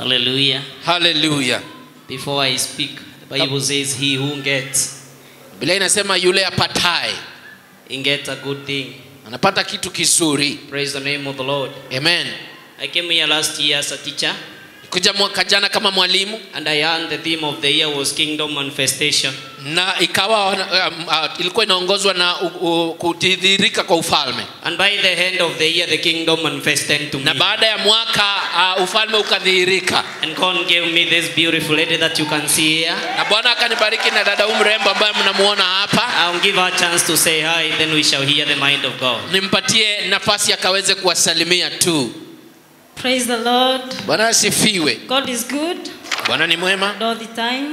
Hallelujah. haleluya Before I speak, the Bible says, He who gets, biblia inasema yule apataye he gets a good thing. anapata kitu kizuri Praise the name of the Lord. amen I came here last year as a teacher, kuja mwaka jana kama mwalimu and I learned the theme of the year was Kingdom Manifestation. na ikawa um, uh, ilikuwa inaongozwa na uh, uh, kudhihirika kwa ufalme And by the end of the year, the kingdom manifested to me. na baada ya mwaka uh, ufalme ukadhihirika And God gave me this beautiful lady that you can see here. na bwana akanibariki na dada huyu mrembo ambaye mnamuona hapa I'll give her a chance to say hi, then we shall hear the mind of God. nimpatie nafasi akaweze kuwasalimia tu Praise the Lord. bwana asifiwe God is good bwana ni mwema and all the time.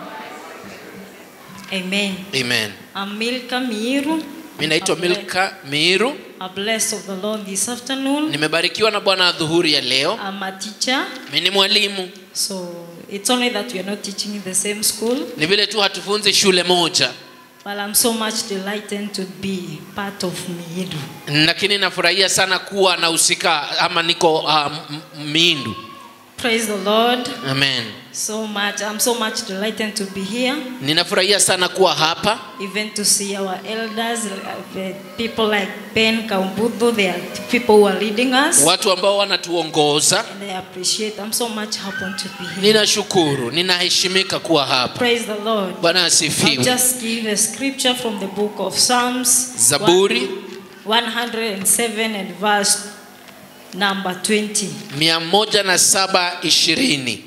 Amen. amen I'm Milka Miru. mi naitwa milka miiru I'm blessed of the Lord this afternoon. nimebarikiwa na bwana adhuhuri ya leo I'm a teacher. mi ni mwalimu So it's only that we are not teaching in the same school. ni vile tu hatufunzi shule moja But I'm so much delighted to be part of Miru. lakini nafurahia sana kuwa nahusika ama niko uh, m- m- miindu Praise the Lord. amen So much. I'm so much delighted to be here. ninafurahia sana kuwa hapa Even to see our elders, uh, people like Ben Kaumbudu, they are people who are leading us. watu ambao wanatuongoza And I appreciate. I'm so much happy to be here. ninashukuru ninaheshimika kuwa hapa Praise the Lord. bwana I'll asifiwe just give a scripture from the book of Psalms. zaburi 107 and verse number 20. mia moja na saba ishirini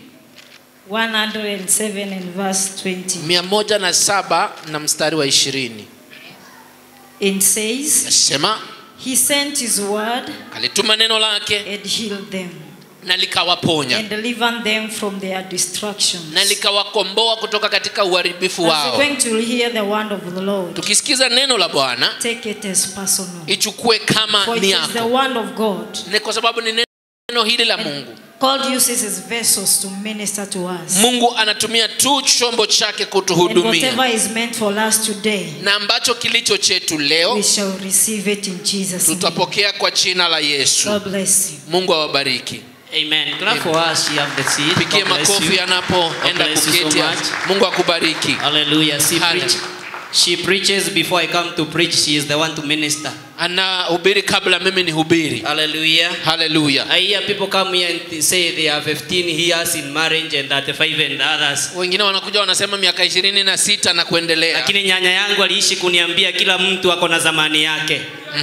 107 and verse 20. mia moja na saba na mstari wa ishirini It says, nasema He sent His word alituma neno lake and healed them na likawaponya and delivered them from their destructions. na likawakomboa kutoka katika uharibifu As you're wao going to hear the word of the Lord, tukisikiza neno la bwana take it as personal. ichukue kama For it ni is the yako word of God. ni kwa sababu ni neno hili la mungu God uses his vessels to minister to us. mungu anatumia tu chombo chake And kutuhudumia whatever is meant for us today, na ambacho kilicho chetu we leo shall receive it in Jesus' name. tutapokea kwa jina la yesu God bless you. mungu awabariki Amen. Clap for us. She have the seat. pigie God bless makofi you. anapoenda God bless you so kuketi much. mungu akubariki Hallelujah. She, Hallelujah. preach, she preaches before I come to preach. She is the one to minister. anahubiri kabla mimi ni hubiri Hallelujah. haleluya I hear people come here and say they are 15 years in marriage and 35 and others. wengine wanakuja wanasema miaka ishirini na sita na kuendelea Lakini nyanya yangu aliishi kuniambia kila mtu ako na zamani yake.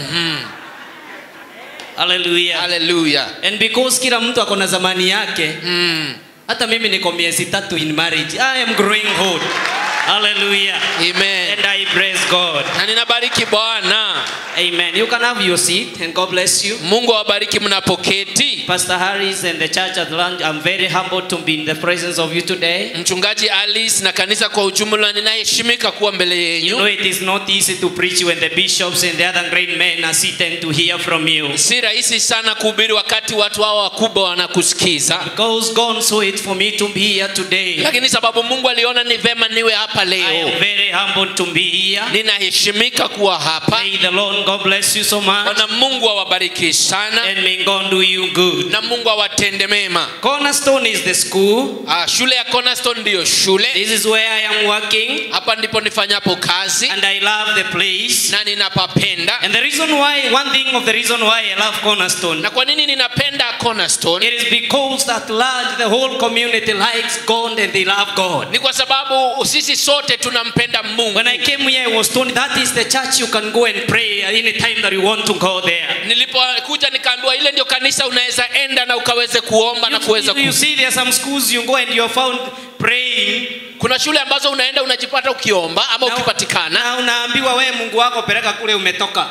Hallelujah. haleluya And because kila mtu ako na zamani yake, mm. hata mimi niko miezi tatu in marriage. I am growing old. Hallelujah. amen And I praise God. na ninabariki bwana Amen. You can have your seat and God bless you. mungu awabariki mnapoketi Pastor Harris and the church at large, I'm very humbled to be in the presence of you today. mchungaji alice na kanisa kwa ujumla ninaheshimika kuwa mbele You know yenyu it is not easy to preach when the bishops and the other great men are sitting to hear from you. si rahisi sana kuhubiri wakati watu hao wakubwa wanakusikiza Because God saw it for me to be here today. lakini sababu mungu aliona ni vema niwe hapa I am leo very humbled to be here. ninaheshimika kuwa hapa May the Lord God bless you so much. bwana mungu awabariki sana And may God do you good. na mungu awatende mema Cornerstone is the school. Ah, shule ya cornerstone ndiyo shule This is where I am working. hapa ndipo nifanyapo kazi And I love the place. na ninapapenda And the reason why, one thing of the reason why I love Cornerstone, na kwa nini ninapenda cornerstone it is because at large the whole community likes God and they love God. ni kwa sababu sisi sote tunampenda mungu When I came here, I was told that is the church you can go and pray any time that you want to go there. nilipokuja nikaambiwa ile ndio kanisa unaweza enda na ukaweze kuomba na kuweza You, you ku... see, there are some schools you go and you are found praying. kuna shule ambazo unaenda unajipata ukiomba ama Na- ukipatikana Na unaambiwa we Mungu wako peleka kule umetoka.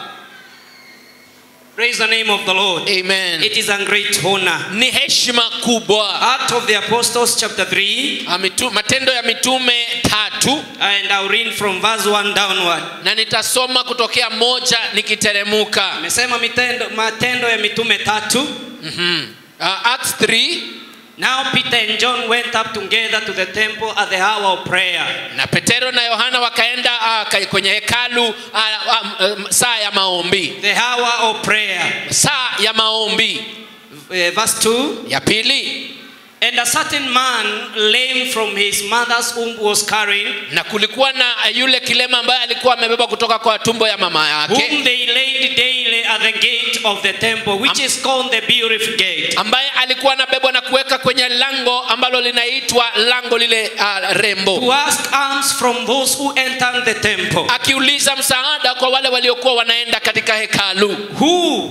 Praise the name of the Lord. amen It is a great honor. ni heshima kubwa Act of the Apostles chapter 3 Ah, mitu, matendo ya mitume tatu and I'll read from verse 1 downward. na nitasoma kutokea moja nikiteremuka Amesema mitendo, matendo ya mitume tatu. mm-hmm. uh, Acts 3 Now Peter and John went up together to the temple at the hour of prayer. na petero na yohana wakaenda uh, ka- kwenye hekalu uh, uh, um, saa ya maombi The hour of prayer. saa ya maombi Uh, verse 2. ya pili And a certain man, lame from his mother's womb, was carrying, na kulikuwa na yule kilema ambaye alikuwa amebeba kutoka kwa tumbo ya mama whom yake they laid daily at the gate of the temple, which is called the beautiful gate. ambaye alikuwa anabebwa na kuweka kwenye lango ambalo linaitwa lango lile uh, rembo To ask alms from those who entered the temple. akiuliza msaada kwa wale waliokuwa wanaenda katika hekalu Who,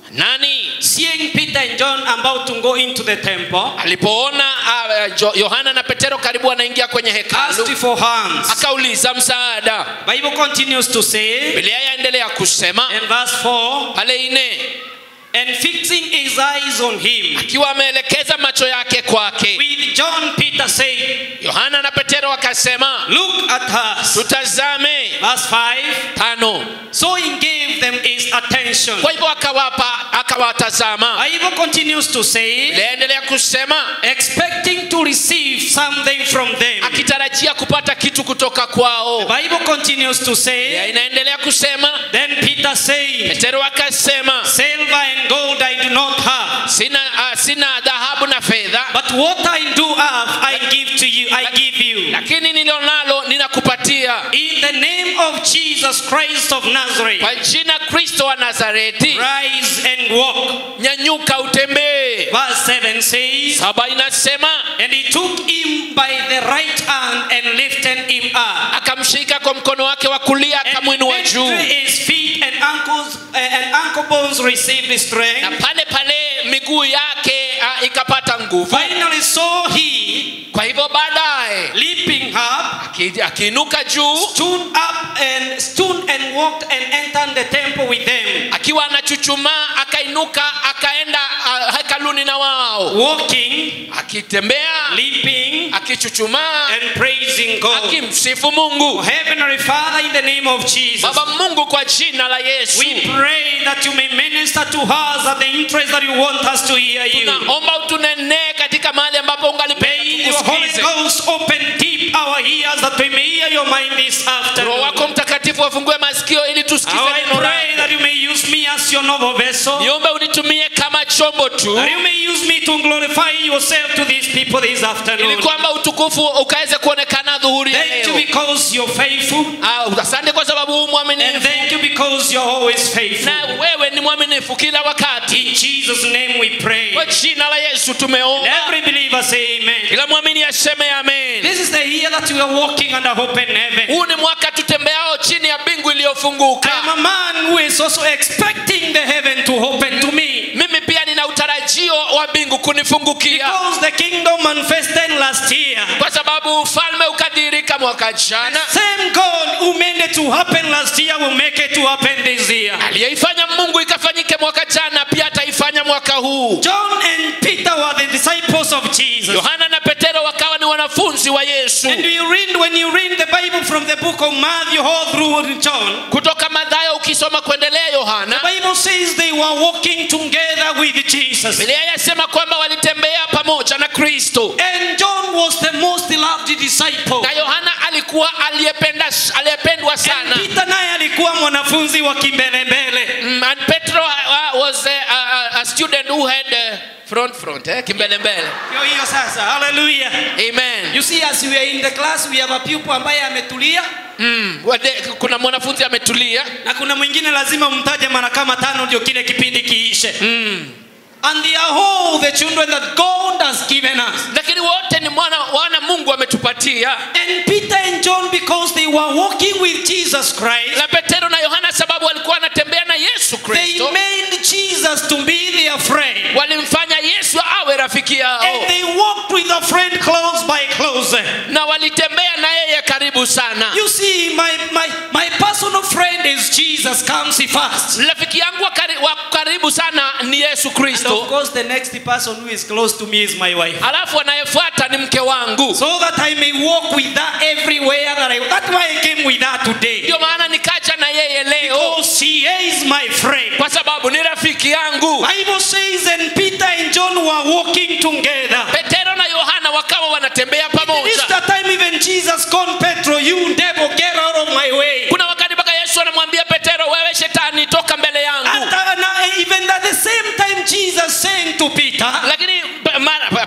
nani seeing Peter and John about to go into the temple, alipoona uh, Jo- yohana na petero karibu wanaingia kwenye asked hekalu for hands. akauliza msaada Bible continues to say biblia yaendelea kusema in verse 4 pale ine and fixing his eyes on him akiwa ameelekeza macho yake kwake with John Peter saying yohana na petero wakasema look at us tutazame verse 5 tano so he gave them his attention kwa hivyo akawapa akawatazama Bible continues to say liendelea kusema expecting to receive something from them akitarajia kupata kitu kutoka kwao Bible continues to Ya say inaendelea kusema then Peter said petero akasema silver and gold I do not have sina, uh, sina dhahabu na fedha but what I do have I give to you I give you lakini nililo nalo ninakupatia in the name of Jesus Christ of Nazareth kwa jina kristo wa nazareti rise and walk nyanyuka utembee verse 7 says saba inasema and he took him by the right hand and lifted him up akamshika kwa mkono wake wa kulia and akamwinua juu immediately his feet and ankles uh, and ankle bones received na strength pale pale miguu yake uh, ikapata nguvu finally saw he kwa hivyo baadaye leaping up aki- akiinuka juu stood up and stood and walked and entered the temple with them akiwa anachuchumaa akainuka akaenda uh, hekaluni na wao walking akitembea leaping akichuchumaa and praising God akimsifu mungu Heavenly Father in the name of Jesus baba mungu kwa jina la yesu we pray that you may minister to us at the interest that you want us to hear you tunaomba utunenee katika mahali ambapo ungalipenda May your Holy tukusikize Ghost open deep our ears that we may hear your mind this roho afternoon. wako mtakatifu wafungue masikio ili tusikize Now I neno pray lako that you may use me as your noble vessel. niombe unitumie kama chombo tu That you may use me to glorify yourself to these people this ili afternoon. kwamba utukufu ukaweze kuonekana dhuhuri ya Thank you leo because you're faithful. Ah, asante kwa sababu huu And mwaminifu thank you because you're always faithful. na wewe ni mwaminifu kila wakati In Jesus' name we pray. kwa jina la yesu And tumeomba every believer say amen. kila mwamini aseme amen This is the year that we are walking under open heaven. huu ni mwaka tutembeao chini ya bingu I iliyofunguka am a man who is also expecting the heaven to open to me. mimi pia nina utarajio wa bingu kunifungukia Because the kingdom manifested last year. kwa sababu ufalme ukadhirika mwaka jana Same God who made it to happen last year will make it to happen this year. aliyeifanya mungu ikafanyike mwaka jana pia ataifanya mwaka huu John and Peter were the disciples of Jesus. yohana na petero wakawa ni wanafunzi wa yesu And you read when you read the Bible from the book of Matthew all through John, kutoka madhayo ukisoma kuendelea yohana the Bible says they were walking together with Jesus. biblia yasema kwamba walitembea pamoja na kristo And John was the most beloved disciple. na yohana alikuwa aliyependa aliyependwa And sana Peter naye alikuwa mwanafunzi wa kimbelembele. Mm, and petro uh, was a, a, a student who had uh, front front eh, kimbelembele Hiyo hiyo sasa. Hallelujah. amen You see as we are in the class we have a pupil ambaye ametulia mm, wade, kuna mwanafunzi ametulia na kuna mwingine lazima umtaje mara kama tano ndio kile kipindi kiishe. mm. And they are all the children that God has given us. lakini wote ni mwana wana mungu ametupatia And Peter and John because they were walking with Jesus Christ, na petero na yohana sababu walikuwa wanatembea na yesu they kristo made Jesus to be their friend. walimfanya yesu awe rafiki yao And they walked with a friend close by close. na walitembea na yeye karibu sana You see, my, my, my personal friend is Jesus comes first. rafiki yangu wa kari- wa karibu sana ni yesu And kristo of course, the next person who is close to me is my wife. alafu anayefuata ni mke wangu So that I may walk with her everywhere that I That's why I came with her today. ndio maana nikaja na yeye leo Because she is my friend. kwa sababu ni rafiki yangu Bible says, and Peter and John were walking together. petero na yohana wakawa wanatembea This pamoja the time even Jesus called Petro, you devil, get out of my way. kuna wakati mpaka yesu anamwambia petero wewe shetani toka mbele yangu And, uh, and, uh, even at the same time, Jesus saying to Peter, lakini pa- mara- pia yesu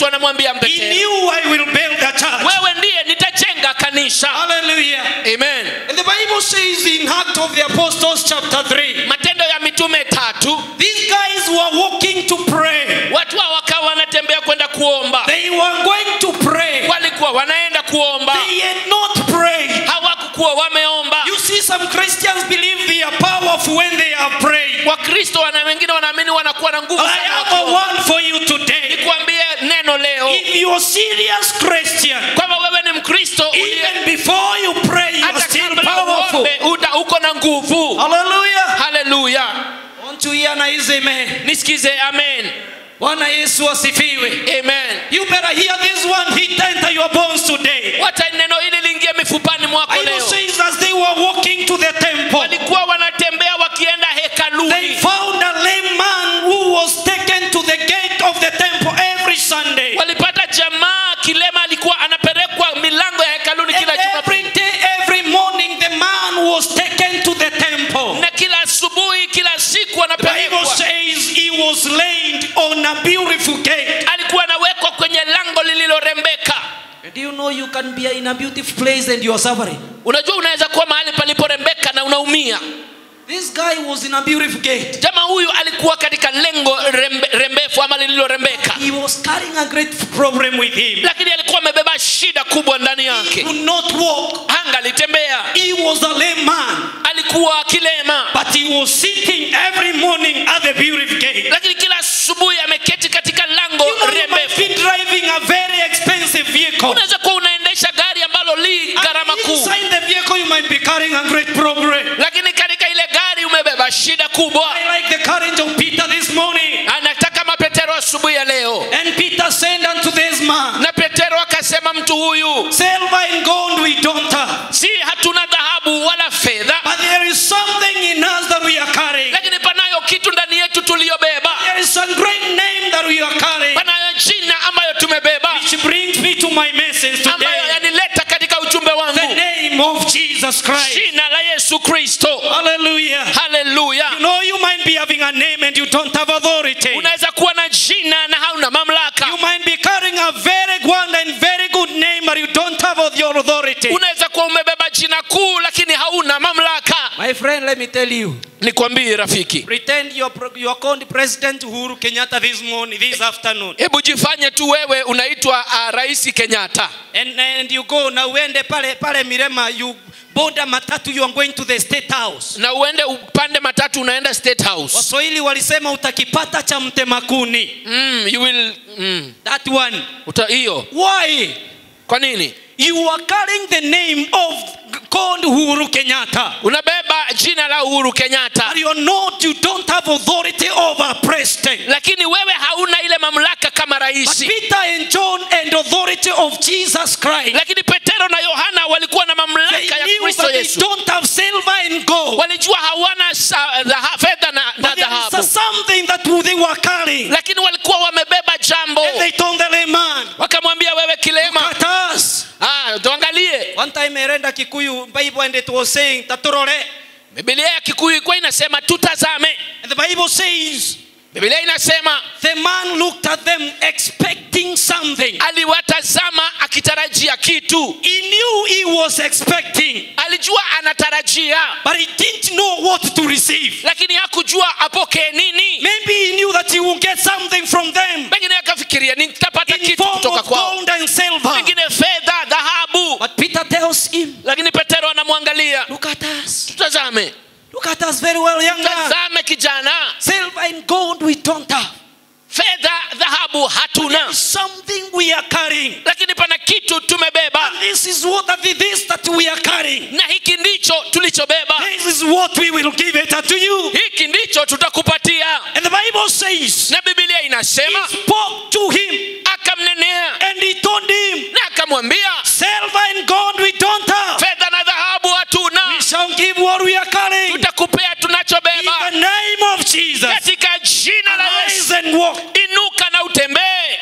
yesu anamwambia He petero knew I will build a church. wewe ndiye nitajenga kanisa Hallelujah. amen And the Bible says in Acts of the Apostles, chapter 3, matendo ya mitume tatu these guys were walking to pray. watu hao wakawa wanatembea kwenda kuomba They were going to pray. walikuwa wanaenda kuomba They had not prayed. hawakukuwa wameomba You see, some Christians believe they are powerful when they are praying. wakristo wana wengine wanaamini wanakuwa na nguvu I sana have a wakiomba. word for you today. nikuambie neno leo If you're a serious Christian, kwamba wewe ni mkristo uliye- even before you pray, you are hata still kabla powerful. uombe uta- uko na nguvu Hallelujah. haleluya Want to hear na hizi amen. nisikize amen Bwana Yesu asifiwe. amen You better hear this one hit enter your bones today. wacha neno hili liingie mifupani mwako Bible leo says as they were walking to the temple, walikuwa wanatembea wakienda they hekaluni found a lame man who was taken to the gate of the temple every Sunday. walipata jamaa kilema alikuwa anapelekwa milango ya hekaluni And kila jumapili every day, every morning, the man was taken to the temple. na kila asubuhi kila siku The Bible anapelekwa says he was laid on a beautiful gate. alikuwa anawekwa kwenye lango lililorembeka Do you know you can be in a beautiful place and you are suffering? unajua unaweza kuwa mahali paliporembeka na unaumia This guy was in a beautiful gate. jamaa huyu alikuwa katika lengo rembe, rembefu ama lililorembeka He was carrying a great problem with him. lakini alikuwa amebeba shida kubwa ndani He yake could not walk. anga alitembea He was a lame man, alikuwa kilema but he was sitting every morning at the beautiful gate. lakini kila asubuhi ameketi katika lango You know, you might rembefu be driving a very expensive vehicle. unaweza kuwa unaendesha gari ambalo li gharama And kuu inside the vehicle, you might be carrying a great problem. lakini katika ile gari umebeba shida kubwa I like the courage of Peter this morning. anataka mapetero asubuhi ya leo And Peter said unto this man, na petero akasema mtu huyu Silver and gold we don't have, si hatuna dhahabu wala fedha but there is something in us that we are carrying. lakini panayo kitu ndani yetu tuliyobeba There is a great name that we are carrying, panayo jina ambayo tumebeba which brings me to my message ambayo today. yanileta katika ujumbe The wangu name of Jesus Christ. jina la yesu kristo Hallelujah. haleluya You know, you might be having a name and you don't have authority. unaweza kuwa na jina na hauna mamlaka You might be carrying a very good and very good name, but you don't have your authority. unaweza kuwa umebeba jina kuu lakini hauna mamlaka My friend, let me tell you. nikwambie rafiki Pretend you are, pro- you are called President Uhuru Kenyatta this morning, this afternoon. hebu jifanye tu wewe unaitwa uh, rais kenyatta And, and you go na uende pale pale Mirema, you board a matatu, you are going to the state house. na uende upande matatu unaenda state house Waswahili walisema utakipata cha mtemakuni. mm, you will mm, That one. uta, hiyo Why? kwa nini You are carrying the name of called Uhuru Kenyatta. unabeba jina la uhuru kenyatta But you're not, you don't have authority over president. lakini wewe hauna ile mamlaka kama But rais Peter and John and authority of Jesus Christ. lakini petero na yohana walikuwa na They mamlaka ya knew kristo that they yesu don't have silver and gold. walijua hawana sa- dhaha- fedha na, na But there is dhahabu something that they were carrying. lakini walikuwa wamebeba jambo And they told the lame man, wakamwambia wewe kilema Look at us. ah, tuangalie One time I read a Kikuyu Bible and it was saying, Taturore. bibilia ya kikuyu ilikuwa inasema tutazame And the Bible says, bibilia inasema the man looked at them expecting something. aliwatazama akitarajia kitu He knew he was expecting, alijua anatarajia but he didn't know what to receive. lakini hakujua apokee nini Maybe he knew that he would get something from them pengine akafikiria nitapata in kitu form kutoka of kwao gold and silver. pengine fedha dhahabu But Peter tells him, lakini petero anamwangalia Look at us. tutazame Look at us very well, young man. tazame kijana Silver and gold we don't have. fedha dhahabu hatuna Something we are carrying. lakini pana kitu tumebeba And this is what that it is that we are carrying. na hiki ndicho tulichobeba This is what we will give it to you. hiki ndicho tutakupatia And the Bible says, na bibilia He inasema spoke to him akamnenea and he told him, na akamwambia Silver and gold we don't have. fedha na dhahabu hatuna We shall give what we are carrying. tutakupea In tunachobeba the name of Jesus. katika jina la Arise yesu and walk. inuka na utembee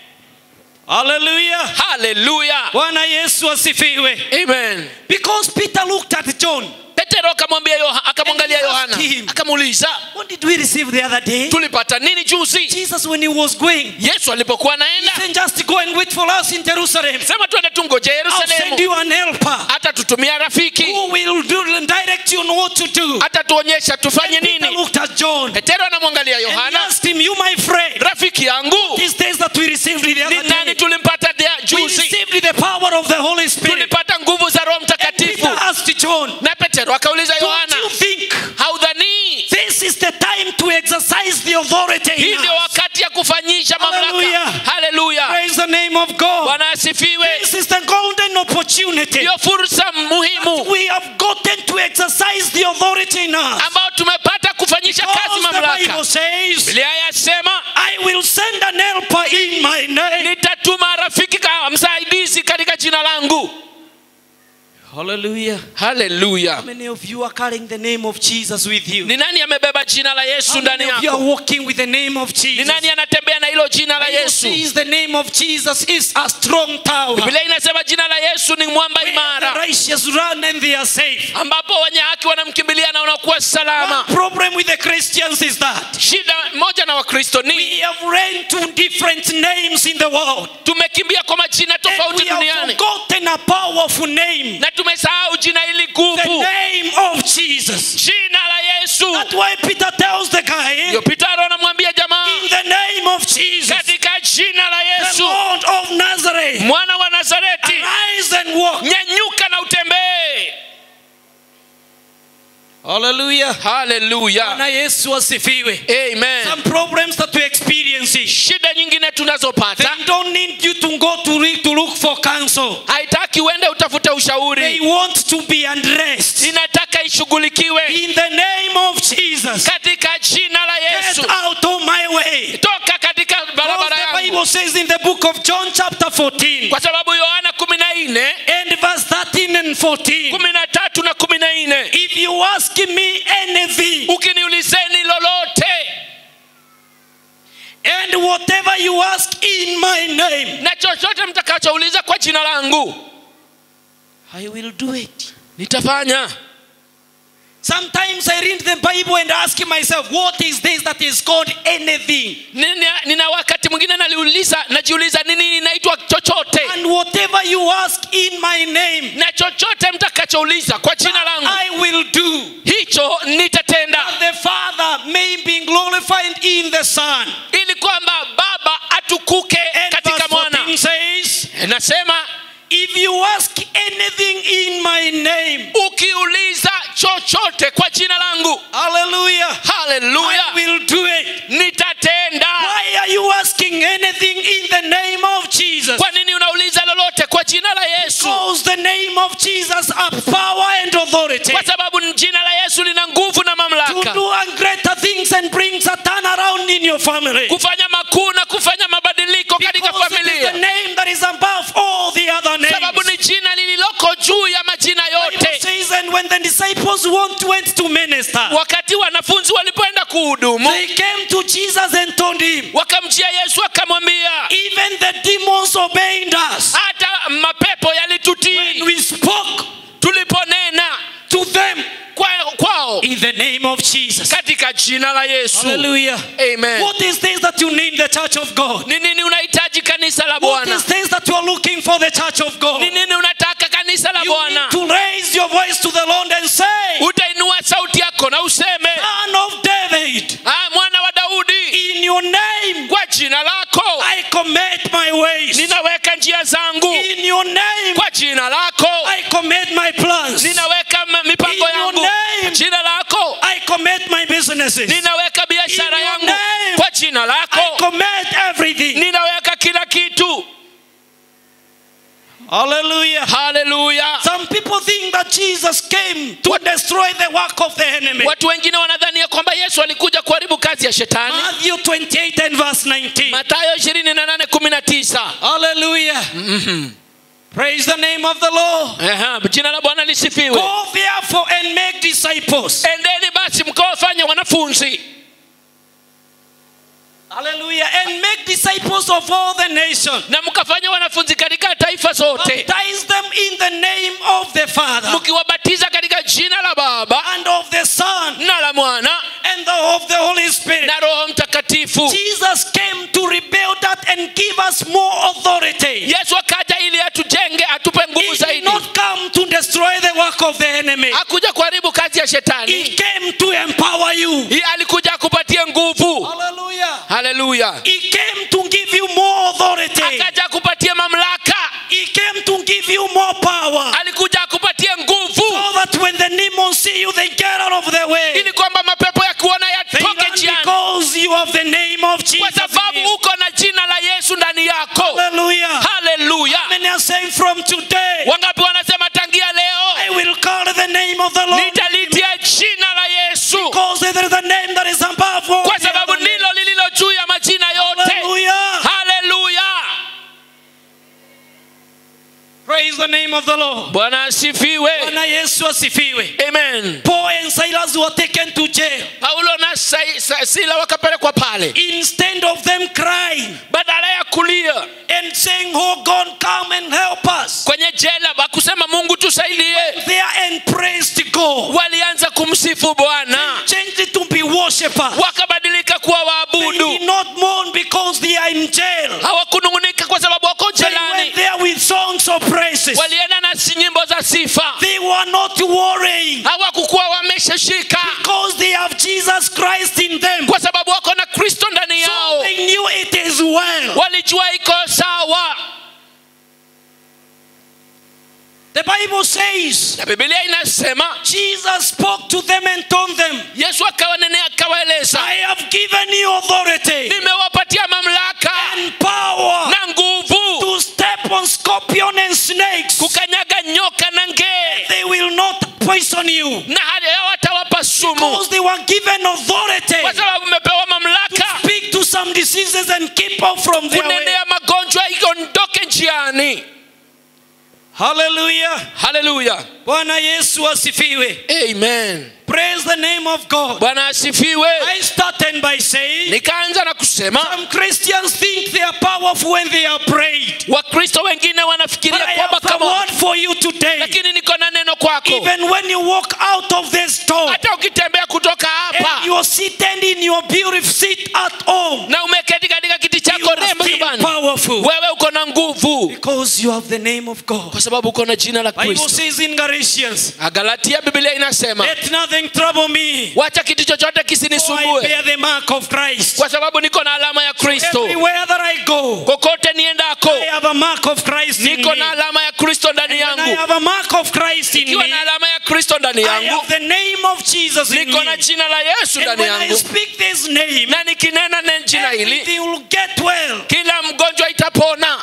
Hallelujah. haleluya Bwana Yesu asifiwe. amen Because Peter looked at John. petero petero akamwambia Yoha- akamwangalia And he yohana asked him, akamuuliza What did we receive the other day? tulipata nini juzi Jesus, when he was going, yesu alipokuwa he anaenda said, Just go and wait for us in Jerusalem. sema tuende tungoje I'll send yerusalemu you an helper hata tutumia rafiki who will do direct you on what to do. hata tuonyesha tufanye And Peter nini looked at John and petero anamwangalia he yohana asked him, You, my friend, rafiki yangu these days that we received the ni other nani day, tulimpata dia- we juzi received the power of the Holy Spirit. tulipata nguvu za roho And Peter mtakatifu asked John, na petero akauliza Don't yohana you think haudhanii this is the time to exercise the authority hii in ndio us? wakati ya kufanyisha mamlaka Hallelujah. haleluya Praise the name of God. bwana asifiwe This is the golden opportunity. ndiyo fursa muhimu We have gotten to exercise the authority in us. ambao tumepata kufanyisha kazi Because the Bible mamlaka says, biblia yasema I will send an helper in my name. nitatuma rafiki ka msaidizi katika jina langu Hallelujah. haleluya How many of you are carrying the name of Jesus with you? ni nani amebeba jina la How yesu ndani many of you are yako walking with the name of ni Jesus? nani anatembea na hilo jina la Bible yesu says the name of Jesus is a strong tower. biblia inasema jina la yesu ni mwamba Where the imara righteous run and they are safe. ambapo wenye haki wanamkimbilia na wanakuwa salama One problem with the Christians is that shida moja na wakristo we ni have ran to different names in the world. tumekimbia kwa majina And tofauti we have duniani forgotten a powerful name. na tumesahau jina hili The guvu name of Jesus. jina la yesu That's why Peter tells the guy, ndio petero anamwambia jamaa in the name of Jesus, katika jina la the yesu Lord of Nazareth, mwana wa nazareti arise and walk. nyanyuka na utembee Hallelujah. haleluya Bwana Yesu asifiwe. amen Some problems that we experience, shida nyingine tunazopata they don't need you to go to, re- to look for counsel. haitaki uende utafute They ushauri want to be undressed. inataka ishughulikiwe In the name of Jesus, katika jina la get yesu out of my way. toka katika Because barabara the yangu Bible says in the book of John, chapter 14, kwa sababu yohana kumi na nne and verse 13 and 14, kumi na tatu na kumi na nne if you ask me anything, ukiniulizeni lolote and whatever you ask in my name, na chochote mtakachouliza kwa jina langu I will do it. nitafanya Sometimes I read the Bible and ask myself, what is this that is called anything? nina, nina wakati mwingine naliuliza najiuliza nini inaitwa chochote And whatever you ask in my name, na chochote mtakachouliza kwa jina langu I will do. hicho nitatenda That the Father may be glorified in the Son. ili kwamba baba atukuke And verse katika mwana 14 says, nasema if you ask anything in my name, ukiuliza chochote kwa jina langu hallelujah, haleluya I will do it. nitatenda Why are you asking anything in the name of Jesus? kwa nini unauliza lolote kwa jina la yesu Because the name of Jesus has power and authority kwa sababu jina la yesu lina nguvu na to mamlaka do greater things and brings a turnaround in your family. kufanya makuu na kufanya mabadiliko katika Because it is the familia name that is above all the other sababu names. ni jina lililoko juu ya majina Bible yote says, and when the disciples went, went to minister, wakati wanafunzi walipoenda kuhudumu they came to Jesus and told him, wakamjia yesu akamwambia even the demons obeyed us hata mapepo when yalitutii we spoke tuliponena to them kwa- kwao in the name of Jesus. katika jina la yesu Hallelujah. amen What is this that you need the church of God? ni nini unahitaji kanisa la What bwana is this that you are looking for the church of God? ni nini unataka kanisa la You bwana need to raise your voice to the Lord and say, utainua sauti yako na useme Son of David, ah, mwana wa daudi in your name kwa jina lako I commit my ways. ninaweka njia zangu In your name kwa jina lako I commit my plans. ninaweka m- mipango In your yangu name. kwa jina lako I commit my businesses. ninaweka biashara In your yangu name. kwa jina I lako commit everything. ninaweka kila kitu Hallelujah. haleluya Some people think that Jesus came to destroy the work of the enemy. watu wengine wanadhania kwamba yesu alikuja kuharibu kazi ya shetani Matthew 28 and verse 19. matayo 28 Hallelujah. Praise the name of the Lord. Aha, jina la bwana lisifiwe Go therefore and make disciples. endeni basi mkawafanya wanafunzi Hallelujah. And make disciples of all the nations. na mkafanya wanafunzi katika taifa zote Baptize them in the name of the Father mkiwabatiza tunabatiza katika jina la baba and of the Son na la mwana and the, of the Holy Spirit. na roho mtakatifu Jesus came to rebuild that and give us more authority. yesu akaja ili atujenge atupe He nguvu did zaidi not come to destroy the work of the enemy. hakuja kuharibu kazi ya He shetani came to empower you. Hii alikuja akupatie nguvu Hallelujah. haleluya He came to give you more authority. akaja akupatie mamlaka He came to give you more power. alikuja akupatie nguvu So that when the demons see you, they get out of the way. ili kwamba mapepo ya kuona They yatoke run njiani because you have the name of kwa Jesus. in sababu you. uko na jina la yesu ndani yako Hallelujah. haleluya Many are saying from today, wangapi wanasema tangia leo I will call the name of the Lord. nitalitia jina la yesu Because it is the name that is above all. kwa the sababu other ndilo names. lililo juu ya majina yote Hallelujah. haleluya Praise the name of the Lord. bwana asifiwe Bwana Yesu asifiwe. amen Paul and Silas were taken to jail. paulo na Sai- Sa- sila wakapelekwa pale Instead of them crying badala ya kulia and saying, Oh God, come and help us. kwenye jela wakusema mungu tusaidie There and praised God. walianza kumsifu bwana Changed it to be worshippers. wakabadilika kuwa They waabudu did not mourn because they are in jail. hawakunung'unika kwa sababu wako They jelani went there with songs of praises. walienda na si- nyimbo za sifa They were not worrying hawakukuwa wameshashika because they have Jesus Christ in them. kwa sababu wako na kristo ndani So yao they knew it is well. walijua iko sawa The Bible says na bibilia inasema Jesus spoke to them and told them, yesu akawanenea akawaeleza I have given you authority nimewapatia mamlaka and power na nguvu to step on scorpion and snakes. kukanyaga nyoka na ngee They will not poison you na hali hawatawapa sumu because they were given authority kwa sababu mmepewa to mamlaka speak to some diseases and keep off from their way. kunenea magonjwa iondoke njiani Hallelujah. haleluya Bwana Yesu asifiwe. amen Praise the name of God. bwana asifiwe I started by saying nikaanza na kusema some Christians think they are powerful when they are prayed. wakristo wengine But wanafikiria I kwamba have a kama word for you today. lakini niko na neno kwako Even when you walk out of this door hata ukitembea kutoka and hapa you are seated in your beautiful seat at home, na umeketi katika kiti you chako are rembo still nyumbani powerful wewe uko na nguvu because you have the name of God. kwa sababu uko na jina la Bible kristo says in Galatians, agalatia biblia inasema let nothing trouble me. wacha kitu chochote For I kisinisumbue bear the mark of Christ. kwa sababu niko na alama ya kristo Everywhere that I go, kokote niendako I have a mark of Christ in niko me. na alama ya kristo ndani When I yangu have a mark of Christ in ikiwa me, na alama ya kristo ndani I yangu have the name of Jesus in niko na me. jina la yesu And ndani when I yangu speak this name, na nikinena ne jina hili everything will get well. kila mgonjwa itapona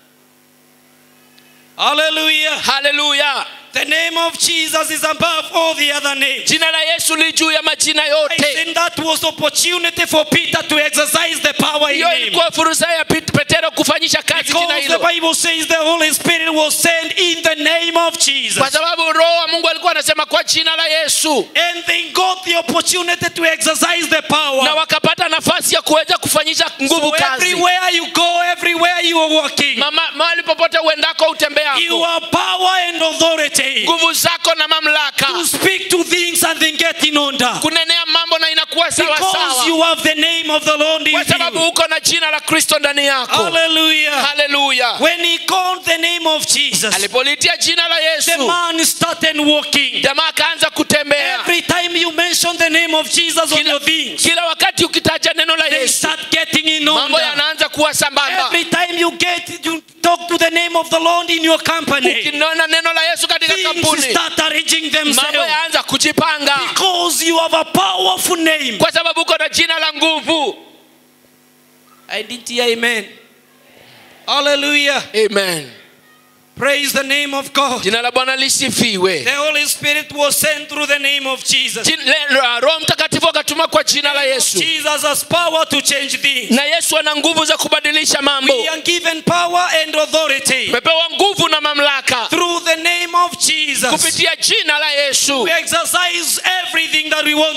Hallelujah. haleluya The name of Jesus is above all the other names. jina la yesu li juu ya majina I yote think that was opportunity for Peter to exercise the power in hiyo him. ilikuwa fursa ya Pet- petero kufanyisha kazi jina Because the hilo Bible says the Holy Spirit was sent in the name of Jesus. kwa sababu roho wa mungu alikuwa anasema kwa jina la yesu And they got the opportunity to exercise the na power. wakapata nafasi ya kuweza kufanyisha nguvu So kazi everywhere you go, everywhere you are walking, Mama- mahali popote uendako you utembeako have power and authority nguvu zako na mamlaka to speak to things and then get in order. kunenea mambo na inakuwa sawa Because sawa you have the name of the Lord in kwa sababu you. uko na jina la kristo ndani yako Hallelujah. haleluya When he called the name of Jesus, alipolitia jina la the yesu man started walking. jamaa akaanza kutembea Every time you mention the name of Jesus on kila, your things, kila wakati ukitaja neno la they yesu start getting in mambo order. yanaanza kuwa sambamba Every time you get you talk to the name of the Lord in your company, ukinona neno la yesu katika things kampuni start arranging mambo themselves yaanza kujipanga because you have a powerful name. kwa sababu uko na jina la nguvu I didn't hear amen. Hallelujah. amen Praise the name of God. jina la bwana lisifiwe The Holy Spirit was sent through the name of Jesus. Jin- le- roho mtakatifu akatuma kwa jina la yesu Jesus has power to change things. na yesu ana nguvu za kubadilisha mambo We are given power and authority umepewa nguvu na mamlaka through the name of Jesus kupitia jina la yesu to exercise everything that we want to do.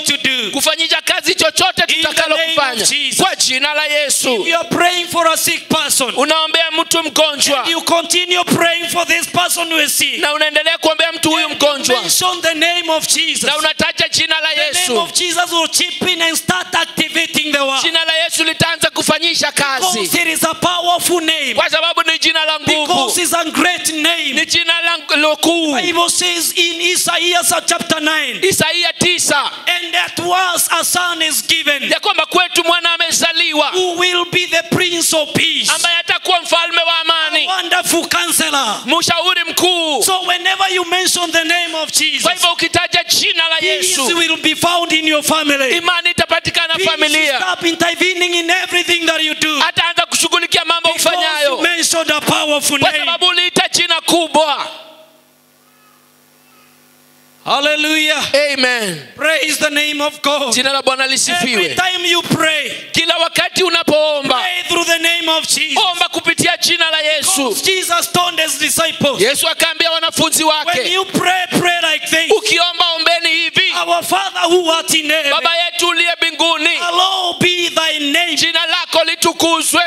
do. kufanyisha kazi chochote In the tutakalo name of kufanya Jesus. kwa jina la yesu You are praying for a sick person. unaombea mtu mgonjwa You continue praying for this person who is sick. na unaendelea kuombea mtu huyu mgonjwa Mention the name of Jesus. na unataja jina la The name yesu of Jesus will chip in and start activating the work. jina la yesu litaanza kufanyisha Because kazi it is a powerful name. kwa sababu ni jina la Because nguvu it's a great name. ni jina la lokuu Bible says in Isaiah chapter 9, isaia tisa and that was a son is given ya kwamba kwetu mwana amezaliwa who will be the prince of peace, ambaye atakuwa mfalme wa amani wonderful counselor. mshauri mkuu So whenever you mention the name of Jesus, kwa hivyo ukitaja jina la peace yesu will be found in your family. imani itapatikana Peace will familia stop intervening in everything that you do. ataanza kushughulikia mambo Because you ufanyayo mentioned a powerful kwa name. sababu uliita jina kubwa Hallelujah. amen Praise the name of God. jina la bwana Every lisifiwe time you pray, kila wakati unapoomba pray through the name of Jesus. omba kupitia jina la yesu Because Jesus told his disciples, yesu akaambia wanafunzi when wake you pray, pray like this. ukiomba ombeni hivi Our Father who art in heaven, baba yetu uliye mbinguni hallowed be thy name. jina lako litukuzwe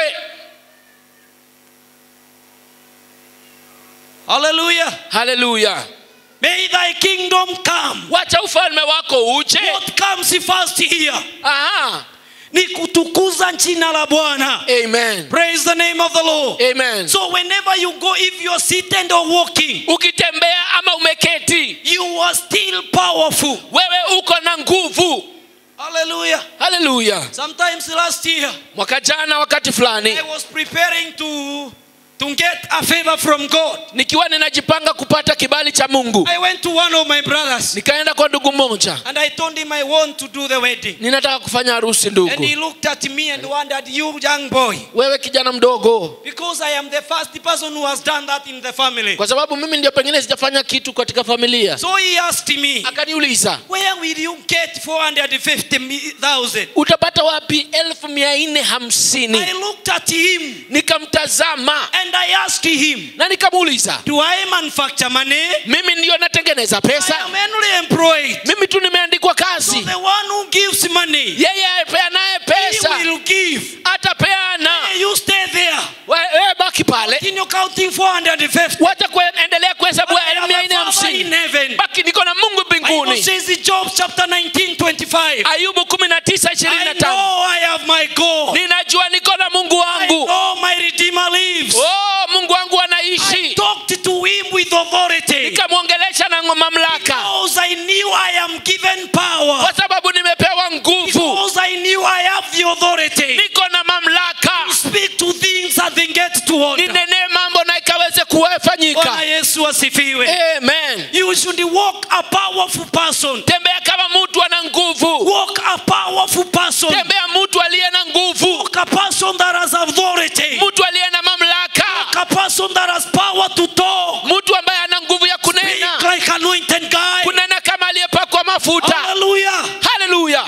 Hallelujah. haleluya May thy kingdom come. wacha ufalme wako uje What comes first here? Aha. Ni kutukuza jina la Bwana. amen Praise the name of the Lord. amen So whenever you go, if you're seated or walking, ukitembea ama umeketi you are still powerful. wewe uko na nguvu Hallelujah. haleluya Sometimes last year, mwaka jana wakati fulani I was preparing to, to get a favor from God. nikiwa ninajipanga kupata kibali cha mungu I went to one of my brothers nikaenda kwa ndugu mmoja and I told him I want to do the wedding. ninataka kufanya harusi And ndugu he looked at me and wondered, You young boy, wewe kijana mdogo because I am the first person who has done that in the family. kwa sababu mimi ndio pengine sijafanya kitu katika familia So he asked me, akaniuliza Where will you get 450,000? utapata wapi elfu mia nne hamsini I looked at him nikamtazama and I asked him, na nikamuuliza Do I manufacture money? mimi ndio natengeneza I pesa am only employed. mimi tu nimeandikwa So kazi the one who gives money, yeye apeanaye he pesa will give. atapeana Hey, you stay there. wewe baki pale Continue counting 450. wacha kuendelea kuhesabu I have elfu mia nne a father in hamsini heaven. baki niko na mungu Bible mbinguni says in Job chapter 19, 25. ayubu kumi na tisa ishirini I na tano know I have my God. ninajua niko na mungu I wangu know my Redeemer lives. oh mungu wangu I anaishi talked to him with authority nikamwongelesha na mamlaka because I knew I am given power. kwa sababu nimepewa nguvu Because I knew I have the authority niko na mamlaka to speak to things that they get to order. ninenee mambo na ikaweze Bwana kuwafanyika Yesu asifiwe. amen You should walk a powerful person. tembea kama mtu ana nguvu Walk a powerful person. tembea mtu aliye na nguvu Walk a person that has authority. mtu aliye na mamlaka Walk a person that has power to talk. mtu ambaye ana nguvu ya Speak kunena like anointed guy. kunena kama aliyepakwa mafuta Hallelujah. haleluya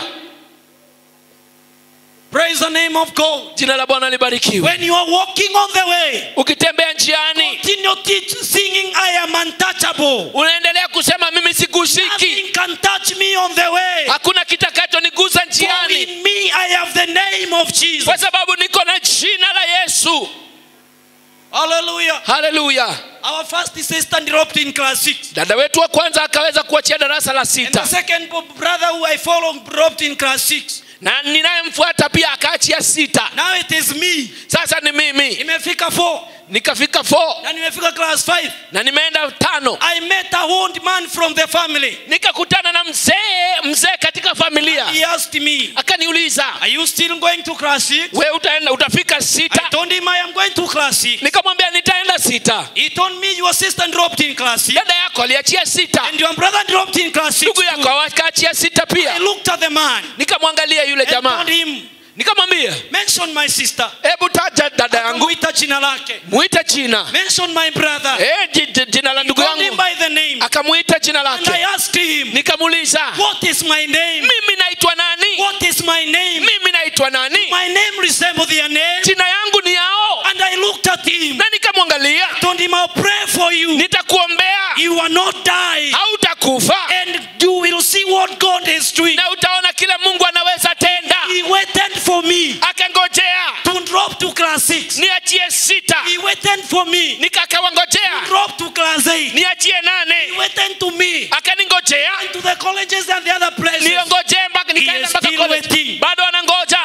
Praise the name of God. jina la bwana libarikiwe When you are walking on the way, ukitembea njiani continue teach, singing, I am untouchable. unaendelea kusema mimi sigushiki Nothing can touch me on the way. hakuna kitakachoniguza For njiani in me I have the name of Jesus. kwa sababu niko na jina la yesu Hallelujah. haleluya Our first sister dropped in class 6. dada wetu wa kwanza akaweza kuachia darasa la And the sita second brother who I follow dropped in class 6. na ninayemfuata pia akaachia sita Now it is me. sasa ni mimi Nimefika 4 nikafika 4 na nimefika class 5. na nimeenda tano I met a old man from the family. nikakutana na mzee mzee katika familia He asked me, akaniuliza Are you still going to class 6? we utaenda utafika I sita told him I am going to class 6. nikamwambia nitaenda sita He told me your sister dropped in class 6. dada yako aliachia sita And your brother dropped in class 6. ndugu yako akaachia sita I pia looked at the man nikamwangalia yule and jamaa told him, nikamwambia Mention my sister. hebu taja dada yangu Akamwita jina lake. mwita jina Mention my brother. Eh, ji- ji- jina la ndugu Called him yangu by the name. akamwita jina And I lake asked him, nikamuuliza What is my name? mimi naitwa nani What is my name? mimi naitwa nani My name resembles their name. jina yangu ni yao And I looked at him. na nikamwangalia Told him, I'll pray for you. nitakuombea You will not die. hautakufa And you will see what God is doing. na utaona kile 6. niachie sita He waited for me. nikakawangojea Drop to class 8. niachie He nane waited to me. akaningojea And to the colleges and the other places. niongojee mpaka He nikaenda is mpaka still college waiting. bado anangoja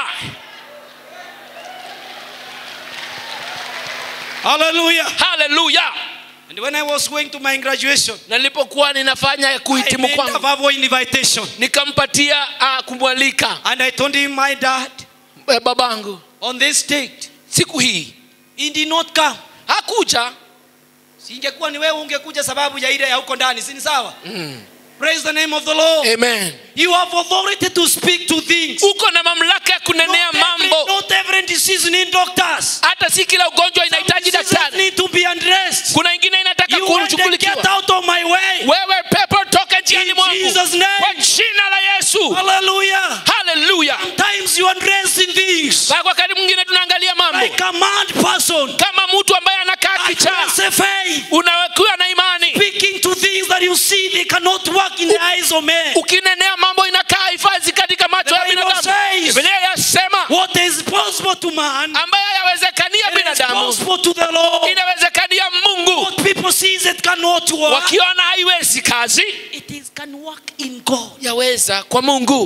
Hallelujah. haleluya And when I was going to my graduation, na nilipokuwa ninafanya I kuhitimu made a kwangu verbal invitation. nikampatia uh, kumwalika And I told him, my dad, eh, babangu on this date, siku hii he did not come. hakuja Singekuwa ni wewe ungekuja sababu ya ile ya huko ndani, si ni sawa? Praise the name of the Lord. amen You have authority to speak to things. uko na mamlaka ya kunenea Not every, mambo not every disease need doctors. hata si kila ugonjwa Some inahitaji diseases daktari need to be addressed. kuna ingine inataka You want to get kushughulikiwa out of my way. wewe pepo toka njiani In mwangu Jesus' name. kwa jina la yesu Hallelujah. haleluya Sometimes you address in things kwa wakati mwingine tunaangalia mambo like a mad person. kama mtu ambaye anakaa kichaa Address a faith. unawekiwa na imani Speaking to things that you see they cannot work in the eyes of men. ukinenea mambo inakaa hifadhi katika macho ya The Bible binadamu says- biblia yasema What is possible to man ambaye yawezekania it is binadamu possible to the Lord. inawezekania mungu What people see it cannot work. wakiona haiwezi kazi It is can work in God. yaweza kwa mungu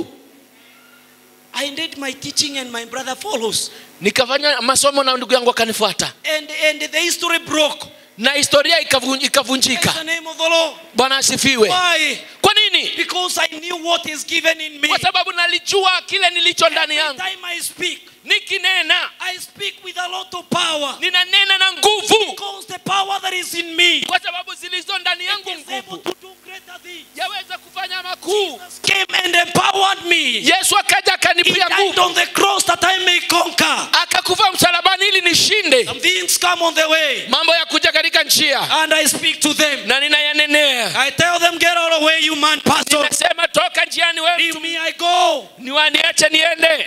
I did my teaching and my brother follows. nikafanya masomo na ndugu yangu akanifuata And and the history broke. na historia ikavun- Praise ikavunjika the name of the Lord. bwana asifiwe Why? kwa nini Because I knew what is given in me. kwa sababu nalijua kile nilicho ndani Every yangu time I speak, nikinena I speak with a lot of power. ninanena na nguvu Because the power that is in me kwa sababu zilizo ndani yangu is able nguvu to do greater things. yaweza kufanya makuu Jesus came and empowered me. yesu akaja He akanipia died nguvu on the cross that I may conquer. akakufa msalabani ili nishinde Some things come on the way, mambo ya kuja katika njia and I speak to them. na ninayanenea I tell them, get out of the way, you man pastor. nasema toka njiani wewe Leave me, I go. niwaniache niende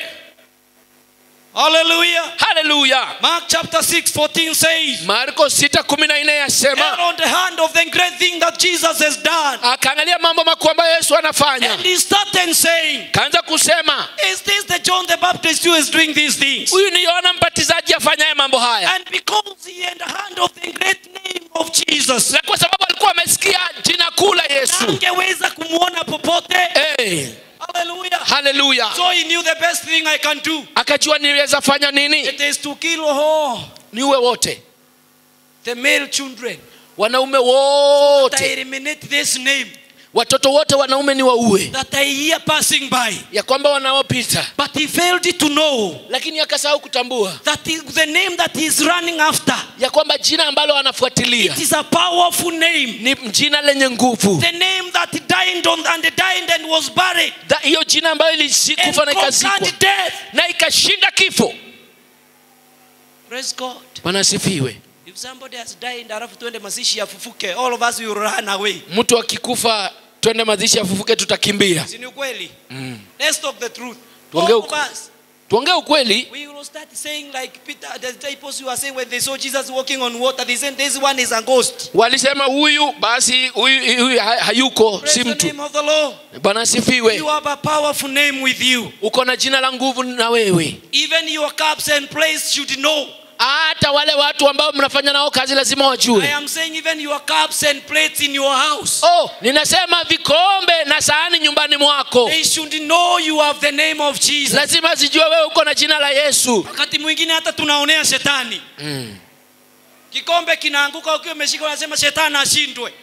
Hallelujah. haleluya Mark chapter 6, 14 says, marko 6 kumi na nne Get yasema on the hand of the great thing that Jesus has done. akaangalia mambo makuu ambayo yesu anafanya And he started saying, kaanza kusema Is this the John the Baptist who is doing these things? huyu ni yohana mbatizaji afanyaye mambo haya And because he had the hand of the great name of Jesus, na kwa sababu alikuwa amesikia jina kuu la yesu angeweza kumwona popote. hey, Hallelujah. haleluya So he knew the best thing I can do. akajua niweza fanya nini It is to kill all niuwe wote the male children. wanaume That I wote eliminate this name watoto wote wanaume ni wauwe that I hear passing by. ya kwamba wanaopita But he failed to know lakini akasahau kutambua that is the name that he's running after. ya kwamba jina ambalo anafuatilia It is a powerful name. ni jina lenye nguvu The name that died on and died and was buried Tha- hiyo jina ambayo and ilikufa na ikazikwa conquered death. na ikashinda kifo Praise God. bwana asifiwe If somebody has died, alafu tuende mazishi afufuke, all of us will run away. mtu akikufa twende mazishi afufuke tutakimbia Si ni ukweli? Let's talk the truth. Tuongee All of uku- us, tuongee ukweli we will start saying like Peter, the disciples who are saying when they saw Jesus walking on water, they said this one is a ghost. walisema huyu basi huyu huyu ha- hayuko Praise si the mtu name of the Lord. bwana asifiwe You have a powerful name with you. uko na jina la nguvu na wewe Even your cups and plates should know. hata wale watu ambao mnafanya nao kazi lazima I wajue am saying even your cups and plates in your house. oh ninasema vikombe na sahani nyumbani mwako They should know you have the name of Jesus. lazima zijue wewe uko na jina la yesu Wakati mwingine hata tunaonea shetani. mm. Kikombe kinaanguka ukiwa umeshika unasema shetani ashindwe.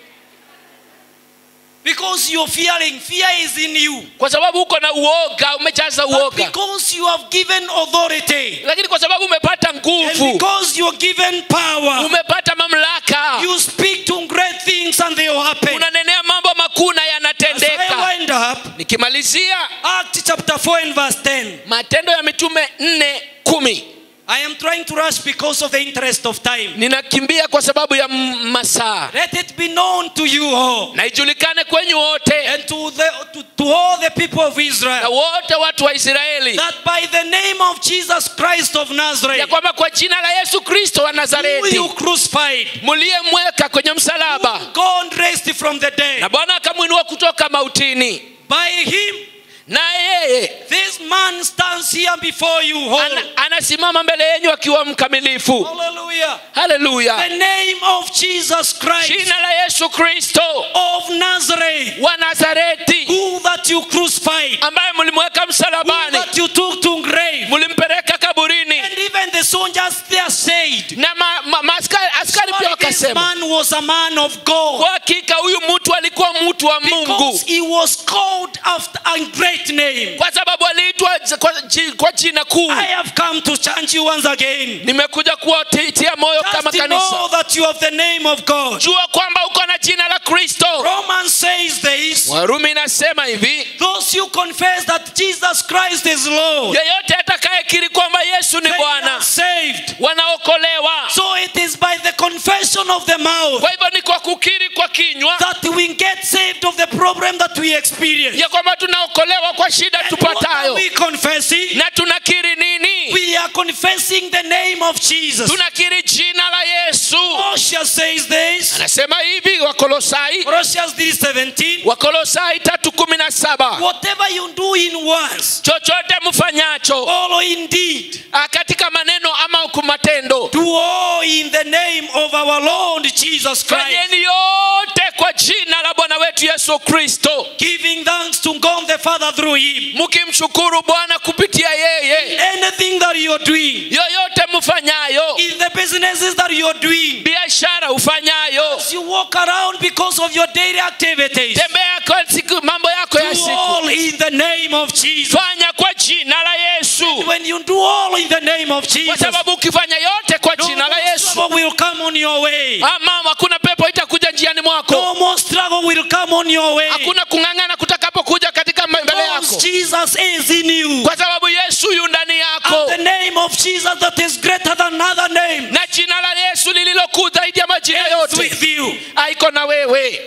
Because you're fearing, fear is in you. kwa sababu uko na uoga umejaza But uoga because you have given authority lakini kwa sababu umepata and nguvu because you're given power, umepata mamlaka you speak to great things and they will happen. unanenea mambo makuu na As I yanatendeka wind up, nikimalizia Acts chapter 4 and verse 10. matendo ya mitume nne kumi I am trying to rush because of the interest of time. ninakimbia kwa sababu ya m- masaa Let it be known to you all na ijulikane kwenyu wote and to, the, to, to all the people of na Israel wote watu wa israeli that by the name of Jesus Christ of ya Nazareth, kwamba kwa jina la yesu kristo wa who nazareti you crucified, muliyemweka kwenye msalaba God raised from the na dead. bwana akamwinua kutoka mautini By him, na yeye this man stands here before you whole. Ana, anasimama mbele yenyu akiwa mkamilifu Hallelujah. haleluya The name of Jesus Christ jina la yesu kristo of Nazareth, wa nazareti who that you crucified, ambaye mlimweka who msalabani that you took to grave, mlimpeleka kaburini and even the soldiers there said, na ma, ma, ma, askari, askari pia this wakasema man was a man of God. kwa hakika huyu mtu alikuwa mtu wa mungu Because he was called after a great name. kwa sababu aliitwa j- kwa, ji- kwa jina kuu I have come to challenge you once again. nimekuja kuwatia moyo kama Just to kanisa know that you have the name of God. jua kwamba uko na jina la kristo Romans says this warumi inasema hivi those who confess that Jesus Christ is Lord, yeyote atakayekiri kwamba yesu ni they are bwana saved. wanaokolewa So it is by the confession of the mouth kwa hivyo ni kwa kukiri kwa kinywa that we get saved of the problem that we experience. ya kwamba tunaokolewa kwa shida And what are tupatayo we confessing? na tunakiri nini We are confessing the name of Jesus. tunakiri jina la yesu Colossians says this. anasema hivi wakolosai Colossians 3:17. wakolosai tatu kumi na saba Whatever you do in words chochote mfanyacho or in deed, ah, katika maneno ama kwa matendo do all in the name of our Lord Jesus Christ, fanyeni yote kwa jina la bwana wetu yesu kristo giving thanks to God the Father through Him. mkimshukuru bwana kupitia yeye Anything that you are doing, yoyote mfanyayo in the businesses that you are doing, biashara ufanyayo as you walk around because of your daily activities, tembea kwa siku mambo yako ya do siku all in the name of Jesus. fanya kwa jina la yesu When you do all in the name of kwa Jesus, sababu ukifanya yote kwa no jina la more yesu struggle will come on your way. ama hakuna pepo itakuja njiani mwako No more struggle will come on your way. hakuna kung'ang'ana kutakapokuja katika mbele Because yako Jesus is in you. kwa sababu yesu yu ndani And yako the name of Jesus that is greater than other names na jina la yesu lililokuu zaidi ya majina is yote with you. aiko na wewe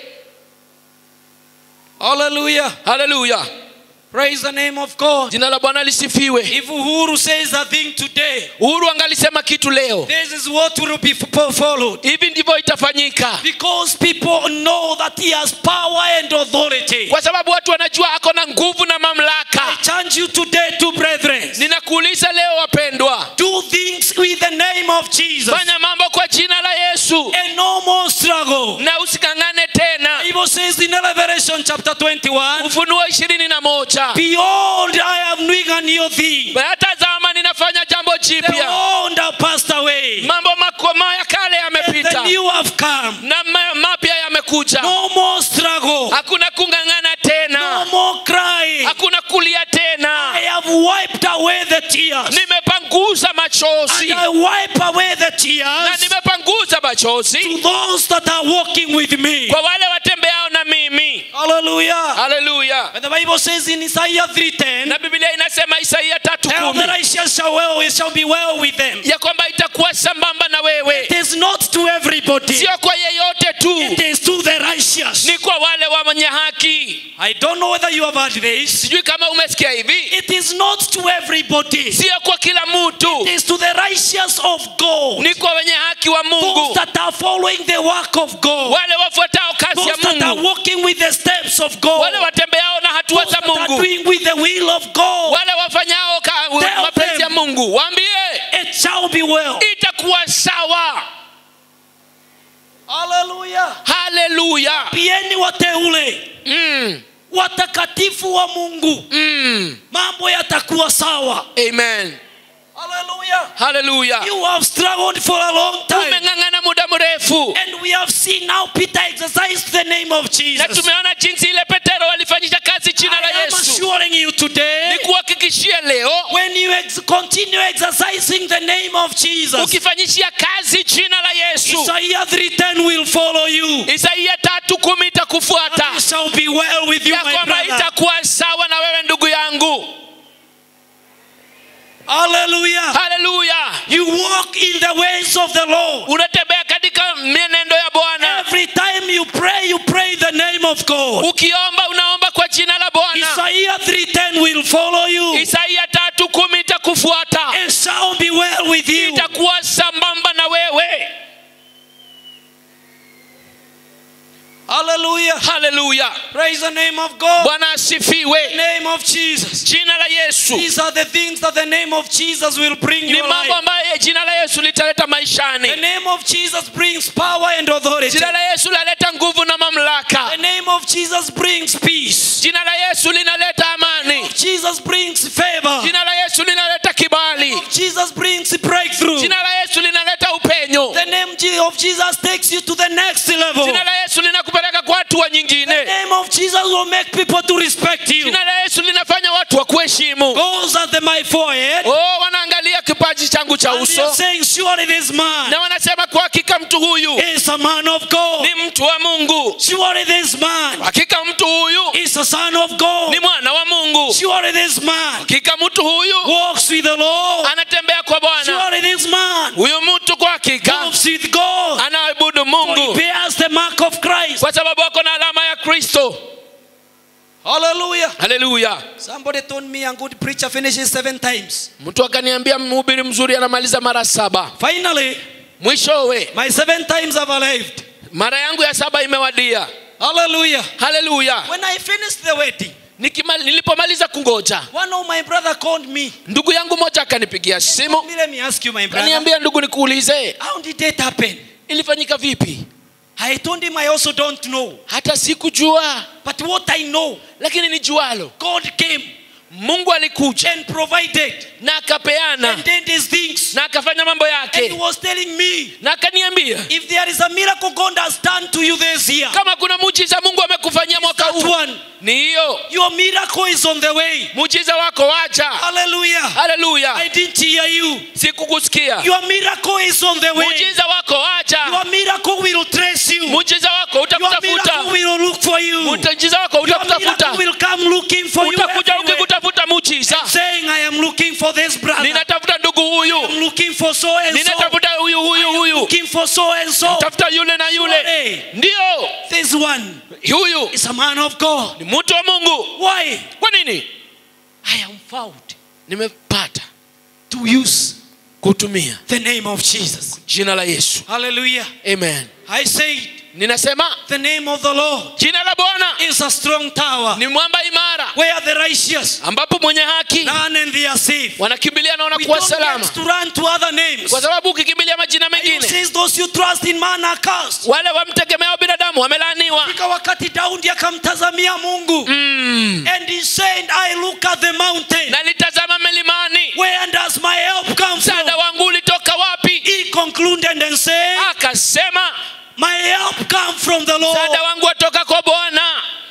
Hallelujah. haleluya Praise the name of God. jina la bwana lisifiwe If Uhuru says a thing today, uhuru angalisema kitu leo this is what will be fo- followed. hivi ndivyo itafanyika Because people know that he has power and authority. kwa sababu watu wanajua ako na nguvu na mamlaka I charge you today to brethren. ninakuuliza leo wapendwa Do things with the name of Jesus. fanya mambo kwa jina la yesu And no more struggle. na usikang'ane tena Bible says in Revelation chapter 21, ufunuo ishirini na moja Behold, I am doing a new thing. tazama ninafanya jambo The jipya old have passed away. mambo makoma ya kale And the yamepita new have come. na ma- mapya yamekuja No more struggle. hakuna kung'ang'ana No tena more crying. hakuna kulia tena I have wiped away the tears. nimepanguza machozi And I wipe away the na tears nimepanguza machozi to those that are walking with me. kwa wale watembeao na mimi Hallelujah. haleluya And the Bible says in Isaiah 3:10, na biblia inasema isaia tatu Tell kumi the righteous shall well, it shall be well with them. ya kwamba itakuwa sambamba na wewe It is not to everybody. sio kwa yeyote tu It is to the righteous. ni kwa wale wenye haki I don't know whether you have heard this. sijui kama umesikia hivi It is not to everybody. sio kwa kila mtu It is to the righteous of God. ni kwa wenye haki wa Those mungu that are following the work of God. wale wafuatao kazi ya Those that are mungu walking with the steps of God. wale watembeao na hatua Those za that are mungu doing with the will of God. wale wafanyao ka- Tell mapenzi them. ya mungu waambie It shall be well. itakuwa sawa Hallelujah. haleluya Pieni wateule mm, watakatifu wa Mungu, mm. mambo yatakuwa sawa. amen Hallelujah. haleluya You have struggled for a long time. umeng'ang'ana muda mrefu And we have seen now Peter exercise the name of na Jesus. tumeona jinsi ile petero walifanyisha kazi jina la I am yesu assuring you today, ni kuhakikishia leo when you ex- continue exercising the name of Jesus, ukifanyishia kazi jina la yesu Isaiah 3:10 will follow you. isaia tatu kumi itakufuata It shall be well with you, ya my kwamba brother. itakuwa sawa na wewe ndugu yangu Hallelujah. haleluya You walk in the ways of the Lord. unatembea katika mienendo ya bwana Every time you pray, you pray the name of God. ukiomba unaomba kwa jina la bwana Isaiah 3:10 will follow you. isaia tatu kumi itakufuata It shall be well with you. itakuwa sambamba na wewe Hallelujah. haleluya Praise the name of God. bwana asifiwe Name of Jesus. jina la yesu These are the things that the name of Jesus will bring ni your mambo life. ambayo jina la yesu litaleta The maishani name of Jesus brings power and authority. jina la yesu linaleta nguvu na mamlaka The name of Jesus brings peace. jina la yesu linaleta amani Jesus brings favor. jina la yesu linaleta kibali Jesus brings breakthrough. jina la yesu linaleta upenyo The name Je- of Jesus takes you to the next level. jina la yesu linakupeleka kwa hatua The nyingine name of Jesus will make people to respect you. jina la yesu linafanya watu wa kuheshimu Goes at the, my forehead. oh wanaangalia kipaji changu cha And they are uso saying, surely this man na wanasema kwa hakika mtu huyu is a man of God. ni mtu wa mungu Surely this man hakika mtu huyu is a son of God. ni mwana wa mungu Surely this man hakika mtu huyu walks with the Lord. anatembea kwa bwana Surely this man huyu mtu kwa hakika moves with God. anaabudu For he mungu bears the mark of Christ. kwa sababu ako na alama ya kristo Hallelujah. haleluya Somebody told me a good preacher finishes seven times. mtu akaniambia mhubiri mzuri anamaliza mara saba Finally, mwishowe my seven times have arrived. mara yangu ya saba imewadia Hallelujah. haleluya When I finished the wedding, Nikima- nilipomaliza kungoja one of my brother called me. ndugu yangu moja akanipigia simu Let me ask you, my brother. kaniambia ndugu nikuulize How did it happen? ilifanyika vipi I told him I also don't know. hata sikujua But what I know, lakini nijualo God came mungu alikuja and provided na akapeana and did his things. na akafanya mambo And he yake was telling me, na akaniambia if there is a miracle God has done to you this year, kama kuna muujiza mungu amekufanyia mwaka that huu one, ni hiyo your miracle is on the way. muujiza wako waja Hallelujah. haleluya I didn't hear you. sikukusikia Your miracle is on the way. muujiza wako waja Your miracle will trace you. Your muujiza wako utakutafuta miracle will look for you. Your muujiza wako miracle utakutafuta will come looking for you. utakuja everywhere. ukikutafuta muujiza Saying, I am looking for this brother. ninatafuta ndugu huyu I'm looking for so and so. ninatafuta huyu huyu huyu Looking for so and so. tafuta yule na yule Surely, ndio This one huyu is a man of God. ni mtu wa mungu Why? kwa nini I am found nimepata to use kutumia the name of Jesus. jina la yesu Hallelujah. amen I say ninasema the name of the Lord jina la bwana is a strong tower ni mwamba imara where the righteous ambapo mwenye haki run and they are safe. wanakimbilia na We wanakuwa don't salama get to run to other names. kwa sababu ukikimbilia majina Bible mengine says those you trust in man are cursed. wale wamtegemeao binadamu wamelaaniwa Fika wakati Daudi akamtazamia Mungu mm. and he said, I look at the mountain. na nitazama milimani Where does my help come from? msaada wangu ulitoka wapi He concluded and said, akasema My help come from the Lord. msaada wangu watoka kwa bwana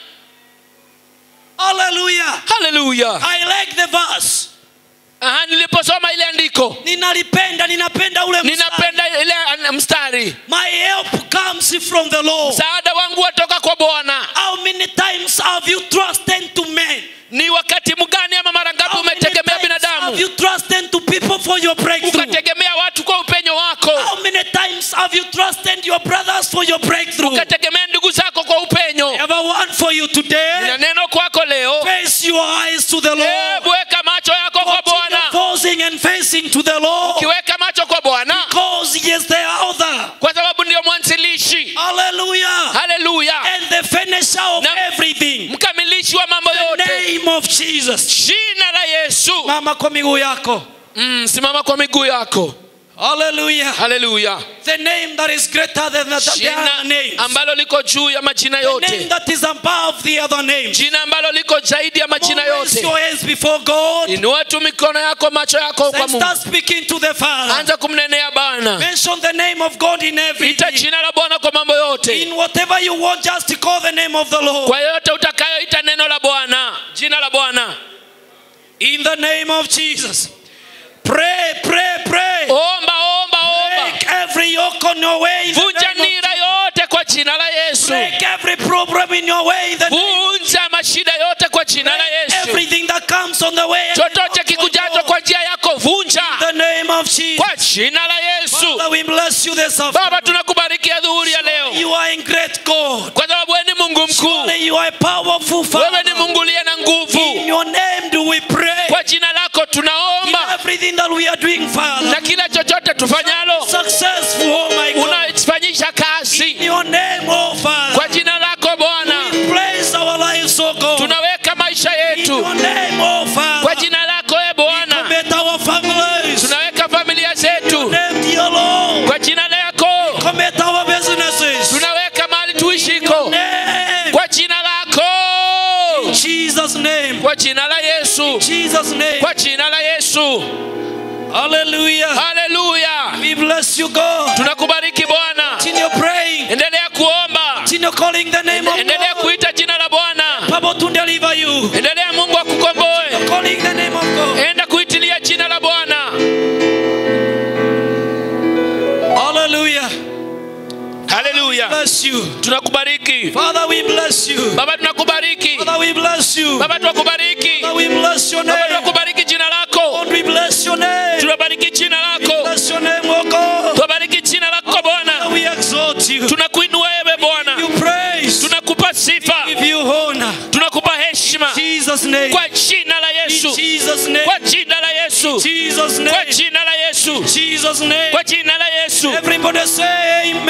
Hallelujah. haleluya I like the verse. Aha, niliposoma ile andiko Ninalipenda, ninapenda ule mstari. ninapenda ile an- mstari My help comes from the Lord. msaada wangu watoka kwa bwana How many times have you trusted to men? ni wakati mgani ama mara ngapi How many umetegemea times binadamu have you trusted to people for your breakthrough? ukategemea watu kwa upenyo wako How many times have you trusted your brothers for your breakthrough? ukategemea ndugu zako kwa upenyo I have a word for you today. nina neno kwako leo Face your eyes to the Lord. hebu weka macho yako kwa Continue bwana Forcing and facing to the Lord. ukiweka macho kwa bwana Because he is the author. kwa sababu ndio mwanzilishi Hallelujah. haleluya And the finisher of Na- everything. mkamilishi wa mambo The yote name of Jesus. jina la yesu Mama kwa miguu yako. mm, simama kwa miguu yako Hallelujah. haleluya The name that is greater than the other jina names. ambalo liko juu ya majina The name yote that is above the other names. jina ambalo liko zaidi ya majina Raise yote your hands before God. inua tu mikono yako macho yako kwa And mungu start speaking to the Father. anza kumnenea bwana Mention the name of God in ita everything. jina la bwana kwa mambo yote In whatever you want, just call the name of the Lord. kwa yote utakayoita neno la bwana jina la bwana In the name of Jesus. Pray, pray, pray. omba omba omba Break every yoke on your way. In the vunja name of nira yote kwa jina la yesu Break every problem in your way. In the name vunja mashida yote kwa jina la yesu Everything that comes on the way. chochote kikujacho kwa njia yako vunja In the name of Jesus. kwa jina la yesu Father, we bless you this baba afternoon. tunakubariki adhuhuri ya leo You are in great God. kwa sababu wewe ni mungu mkuu Surely you are a powerful wewe ni Father. mungu uliye na In nguvu your name do we pray. kwa jina lako In tunaomba everything that we are doing, Father. na kila chochote tufanyalo Successful, oh my God. unaifanyisha kazi In your name, oh Father. kwa jina lako zetu Your name, oh kwa Father. jina lako e bwana Commit our families. tunaweka familia zetu Name, dear Lord. kwa jina lako Commit our businesses. tunaweka mahali tuishiko Name. kwa jina lako Jesus' name. kwa jina la yesu Jesus' name. kwa jina la yesu Hallelujah. haleluya We bless you, God. tunakubariki bwana Continue praying. endelea kuomba Continue calling the name of endelea God. kuita jina la bwana Papa to deliver you. endelea mungu akukomboe Calling the name of God. enda kuitilia jina la bwana Hallelujah. haleluya Bless you. tunakubariki Father, we bless you. baba tunakubariki Father, we bless you. baba tunakubariki Father, we bless your baba name. tunakubariki jina lako Lord, we bless your name. tunabariki jina lako Bless your name, oh God. tunabariki jina lako bwana Father, we exalt you. tunakuinua wewe bwana You praise. tunakupa sifa Give you honor. tunakupa heshima Jesus' name. kwa jina la In yesu Jesus' name. kwa jina la yesu Jesus' kwa name. jina la yesu Jesus' name. kwa jina la yesu Everybody say amen.